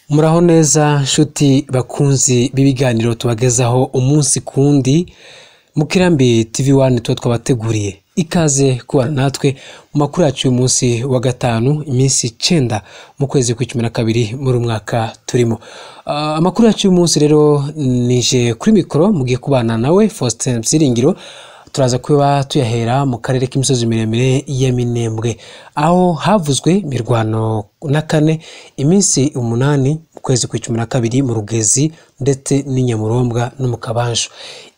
muraho neza nshuti bakunzi b'ibiganiro tubagezaho umunsi ku wundi mu kirambi tv wani tuba twabateguriye ikaze kubana natwe mu makuru yacu y'uyu munsi wa gatanu iminsi icyenda mu kwezi kwa cumi na kabiri muri uyu mwaka turimo Ah, amakuru yacu y'uyu munsi rero nije kuri mikoro mugiye kubana nawe faustin byiringiro turaza kuba tuyahera mu karere k'imisozi miremire ya minembwe aho havuzwe imirwano na kane iminsi umunani mu kwezi kwa cumi na kabiri mu rugezi ndetse n'i nyamurombwa no mu kabanju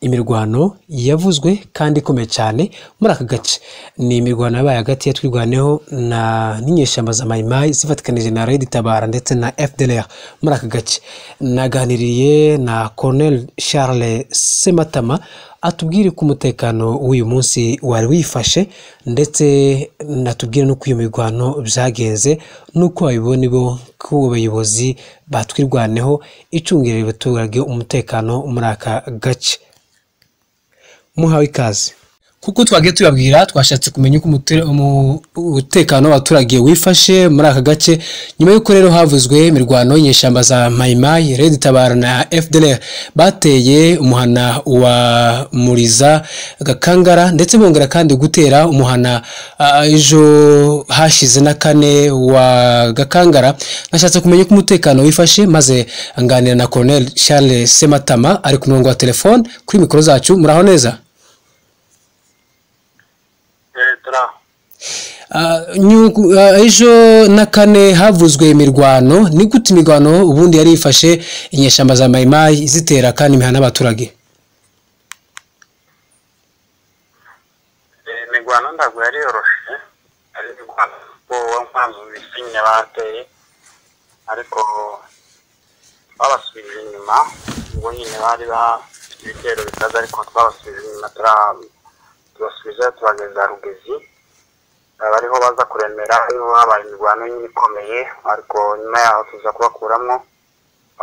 imirwano yavuzwe kandi ikomeye cyane muri aka gace ni imirwano yabaye hagati ya twirwaneho na n'inyeshyamba za mayimayi zifatikanije na redi tabara ndetse na fdr muri aka gace naganiriye na colonel charles sematama atubwire ko umutekano w'uyu munsi wari wifashe ndetse natubwire n'uko iyo mirwano byagenze n'uko babibona bo ko abayobozi batwirwaneho icungirira abaturage umutekano muri aka gace muhawe ikaze kuko twagiye tubabwira twashatse kumenya uko umute- umu- umutekano w'abaturage wifashe muri aka gace nyuma y'uko rero havuzwe imirwano y'inyeshyamba za mayimayi redi tabara na fdr bateye umuhana wa muriza gakangara ndetse bongera kandi gutera umuhana ah, ejo hashize na kane wa gakangara nashatse kumenya uko umutekano wifashe maze nganira na colonel charles sematama ari ku murongo wa telefone kuri mikoro zacu muraho neza leta Ah, nyungu- ah, ejo na kane havuzwe imirwano ni gute imirwano ubundi yari ifashe inyeshyamba za mayimayi zitera kandi imihana n'abaturage imirwano ntabwo yari yoroshye ari imirwano kuko nkwanzu bisinya bateye ariko twabasubije inyuma ubwo nyine bari bafite ibitero bitazi ariko twabasubije inyuma tura- tubasubiza tubageza rugezi aba ariho baza kuremera ariho habaye imirwano nyine ikomeye ariko nyuma yaho tuza kubakuramo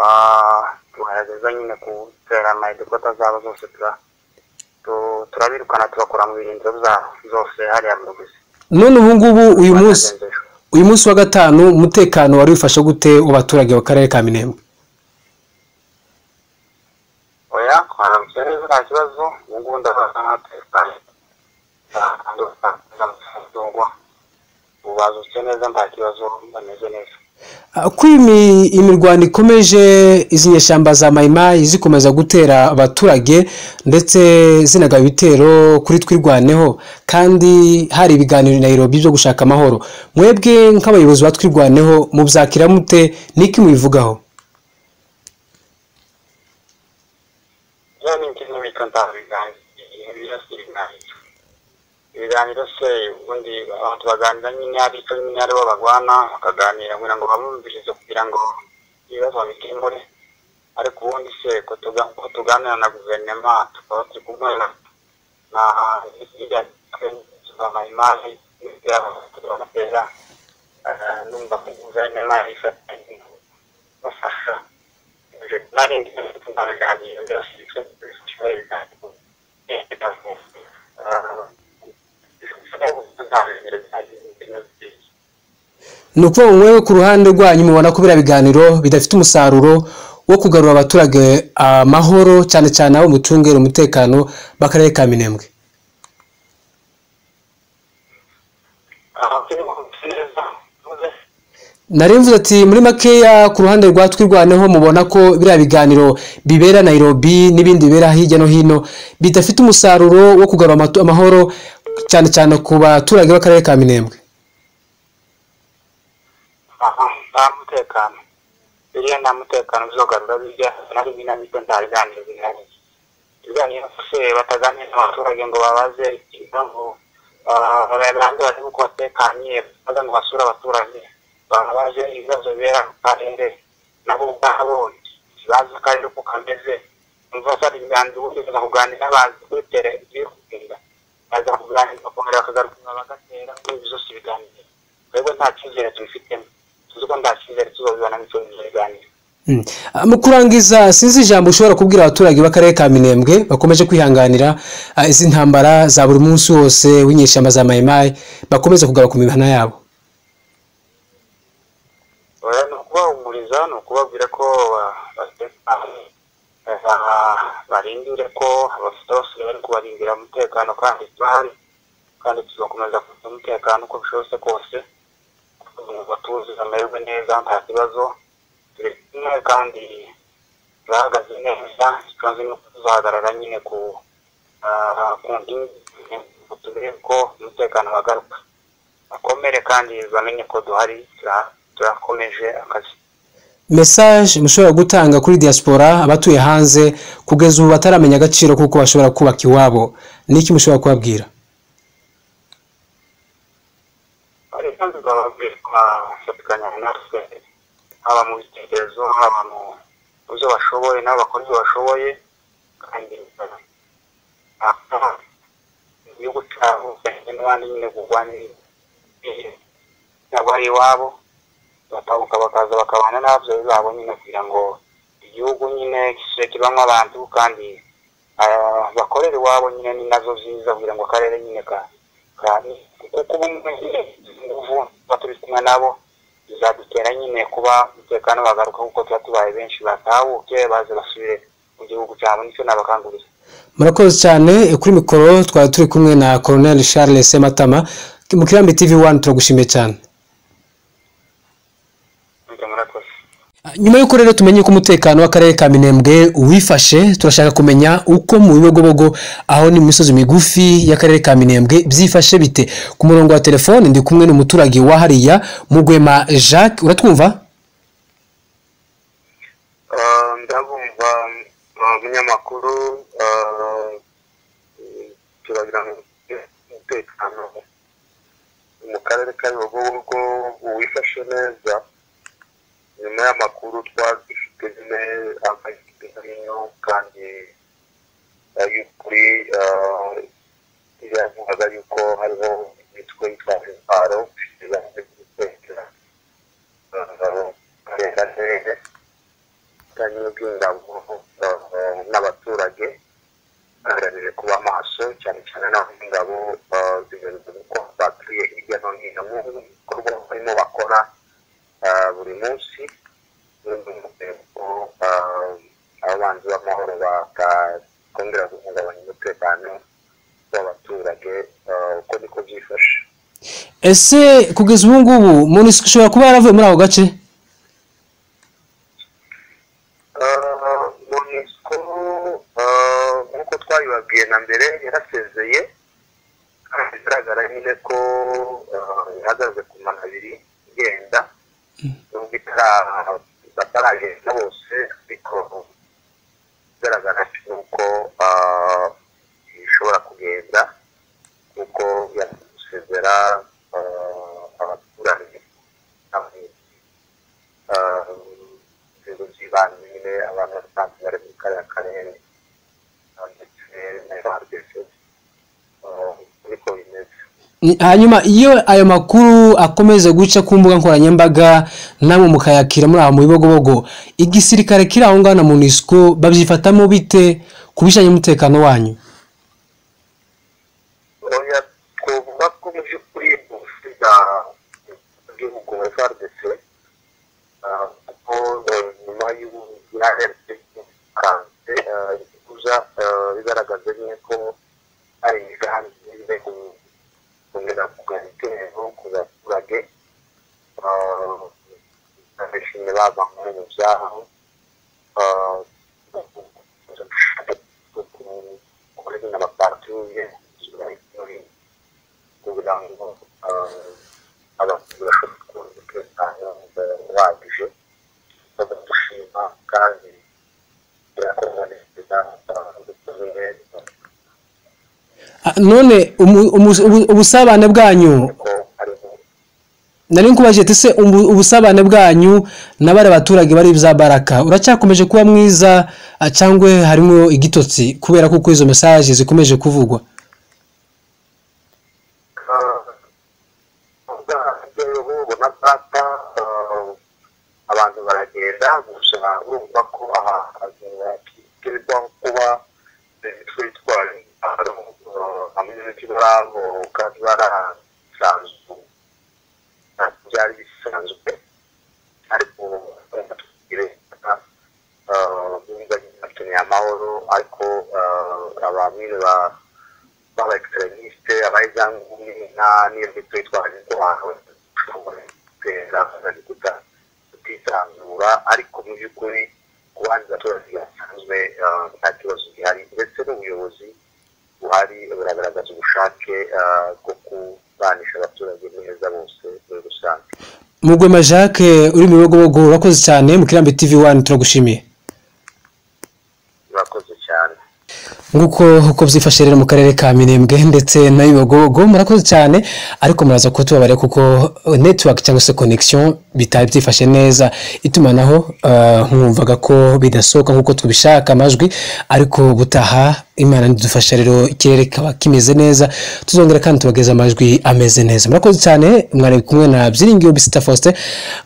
ah, tugerageza nyine gutera amayedikota zabo zose tura tu- turabirukana tubakura mu birindiro byabo zose hariya mu rugezi none ubu ngubu uyu munsi Bagenzejwe. uyu munsi wa gatanu umutekano wari wifashe gute w'abaturage wa karere ka minembwe oya twaramutse neza nta kibazo ubu ngubu ndabaza nk'atekanye ndumva ubazutse neza nta kibazo bameze neza Ah, uko iyi mi- imirwano ikomeje izi nyeshyamba za mayimayi zikomeza gutera abaturage ndetse zinagaba ibitero kuri twirwaneho kandi hari ibiganiro na Nairobi byo gushaka amahoro mwebwe nk'abayobozi ba twirwaneho mubyakira mute niki mubivugaho ya ni ikintu bita ndabiganira birasiriganira ibiganiro se ubundi abantu baganira nyine abita nyine aribo bagwana bakaganira kugira ngo babumvirize kugira ngo ibibazo babikemure ariko ubundi se ko tuga- ko tuganira na guverinoma tukaba turi kumwe na na iriya mayimayi y'abatera numva ko guverinoma ifata bafasha ni ukuvuga ngo mwewe ku ruhande rwanyu mubona ko biriya biganiro bidafite umusaruro wo kugarura abaturage amahoro cyane cyane abo mucungera umutekano b'akarere ka minembwe nari mvuze ati muri makeya ku ruhande rwa twirwaneho mubona ko biriya biganiro bibera Nairobi n'ibindi bibera hirya no hino bidafite umusaruro wo kugarura amatu- amahoro cyane cyane ku baturage b'akarere ka minembwe nta mutekano biriya nta mutekano bizogarura birya nari binamike nta biganiro bihari ibiganiro se bataganira n'abaturage ngo babaze impamvu barande barebe uko batekanye baza ngo basure abaturage babaze ibibazo bibera mu karere nabo ubwabo bazi akarere uko kameze umva bari imyanzuro uburyo baza kuganira bazi kuri tere biri kugenda baza kuganira bakongera bakagaruka inyuma bagatera kuri ibi zose ibiganiro twebwe nta cyizere tubifitemo tuzi ko nta cyizere tuzabibona mu cyumweru ibiganiro Mm. Ah, mu kurangiza sinzi ijambo ushobora kubwira abaturage b'akarere ka minembwe bakomeje kwihanganira ah, izi ntambara za buri munsi wose w'inyeshyamba za mayimayi bakomeze kugaruka ku mihana yabo kubaganiriza ni ukubabwira ko barindire ko abafite abasore bari kubarindira umutekano kandi bahari kandi tuzakomeza kugira umutekano uko bishobotse kose kugira ngo batuze bamererwe neza nta kibazo turi kumwe kandi bahagaze neza tuzi no kuzahagarara nyine ku ku nkingi ngo turebe ko umutekano wagaruka bakomere kandi bamenye ko duhari turakomeje akazi mesaje mushobora gutanga kuri diaspora abatuye hanze kugeza ubu bataramenya agaciro kuko bashobora kubaka iwabo niki mushobora kubabwira hari kandi bafatikanya natwe haba mu bitekerezo haba mu byo bashoboye n'abo bakora ibyo bashoboye kandi igihugu cyabo n'abandi nyine kurwanirira ntabwo ari iwabo batabuka bakaza bakabana n'ababyeyi babo nyine kugira ngo igihugu nyine gisibe kibamo abantu kandi bakorera iwabo nyine ni nazo ziza kugira ngo akarere nyine ka kuko kuba ingufu tuba turi kumwe nabo bizadutera nyine kuba umutekano wagaruka kuko tuba tubaye benshi batahuke baze basubire mu gihugu cyabo nicyo nabakangurira murakoze cyane kuri mikoro twari turi kumwe na colonel charles sematama mu kirambi tv wani turagushimiye cyane murakoze nyuma y'uko rero tumenye ko umutekano w'akarere ka minembwe wifashe turashaka kumenya uko mu bibogobogo aho ni mu misozi migufi y'akarere ka minembwe byifashe bite ku murongo wa telefone ndi kumwe n'umuturage wa hariya mugwema jacques uratwumva ndabumva umunyamakuru turagira ngo umutekano mu karere ka Nyabugogo uwifashe neza nyuma y'amakuru twari dufite nyine amahitamo kandi ay'ukuri yavugaga yuko hariho imitwe yitwa intwaro izaje gutekera karere neza kandi n'ubw'ingabo n'abaturage baharanire kuba maso cyane cyane n'aho ingabo zigaragaza ko batuye hirya no hino mu bikorwa barimo bakora buri munsi abanzi b'amahoro bakongera guhungabanya umutekano w'abaturage uko niko byifashe ese kugeza ubu ngubu monisiko ishobora kuba yaravuye muri ako gace monisco nk'uko twabibabwiye na mbere yarasezeye kandi bigaragara nyine ko ihagaze ku mana abiri igenda nubwo bataragenda bose ariko igaragara nuko ishobora kugenda kuko yasezera abaturage inzego z'ibanze nyine abantu basanzwe bari muri kariya karere ndetse n'abadepite ariko bimeze hanyuma iyo ayo makuru akomeza guca ku mbuga nkoranyambaga namwe mukayakira muri aho mu bibogobogo igisirikare kiri aho ngaho na munisiko babyifatamo bite ku bijyanye n'umutekano wanyu oya twavuga ko mu by'ukuri ubusiga bw'igihugu wa frdc kuko nyuma y'ubuziranenge kuza bigaragaza nyine ko hari imigambi iri kongera kugana intego ku baturage abishimye bava muri mu byaro kuri na bapatuye kugira ngo abantu bashobore kubona umutekano uhagije bagadushima kandi birakorwa neza bikozwe Ah, none umu- umu- ubu- ubusabane bwanyu ko hariho nari nkubajije ese ubu- ubusabane bwanyu na bariya baturage bari za baraka uracyakomeje kuba mwiza ah, cyangwa harimo igitotsi kubera ko uko izo mesaje zikomeje kuvugwa ubu na data abantu baragenda gusa urumva ko aha hakirirwa kuba imitwe itwara intwaro hamwe n'ibiti barahoka barasanzwe byari bisanzwe ariko nyine baba ekiserenisite abayizangumwe n'ibyo twitwaje ko bashobora gutera bakazajya kuta kutisanzura ariko mu by'ukuri ku bandi baturage basanzwe nta kibazo gihari ndetse n'ubuyobozi buhari buragaragaza ubushake bwo kubanisha abaturage neza bose muri rusange mugwema jacques uri mu bibogobogo urakoze cyane mu kirambi tv wani turagushimiye murakoze cyane nguko uko byifashe rero mu karere ka minembwe ndetse na bibogobogo murakoze cyane ariko muraza kutubabarira kuko network cyangwa se connection bitari byifashe neza itumanaho ah, mwumvaga ko bidasohoka nk'uko tubishaka amajwi ariko butaha imana nidufasha rero ikirere kaba kimeze neza tuzongera kandi tubageza amajwi ameze neza murakoze cyane mwari kumwe na byiringiro bisita faustin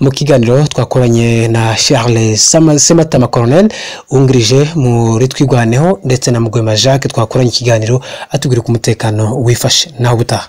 mu kiganiro twakoranye na charles Sama- sematama coronel wungirije muri twigwaneho ndetse na mugwema jacques twakoranye ikiganiro atubwira uko umutekano wifashe nawe ubutaha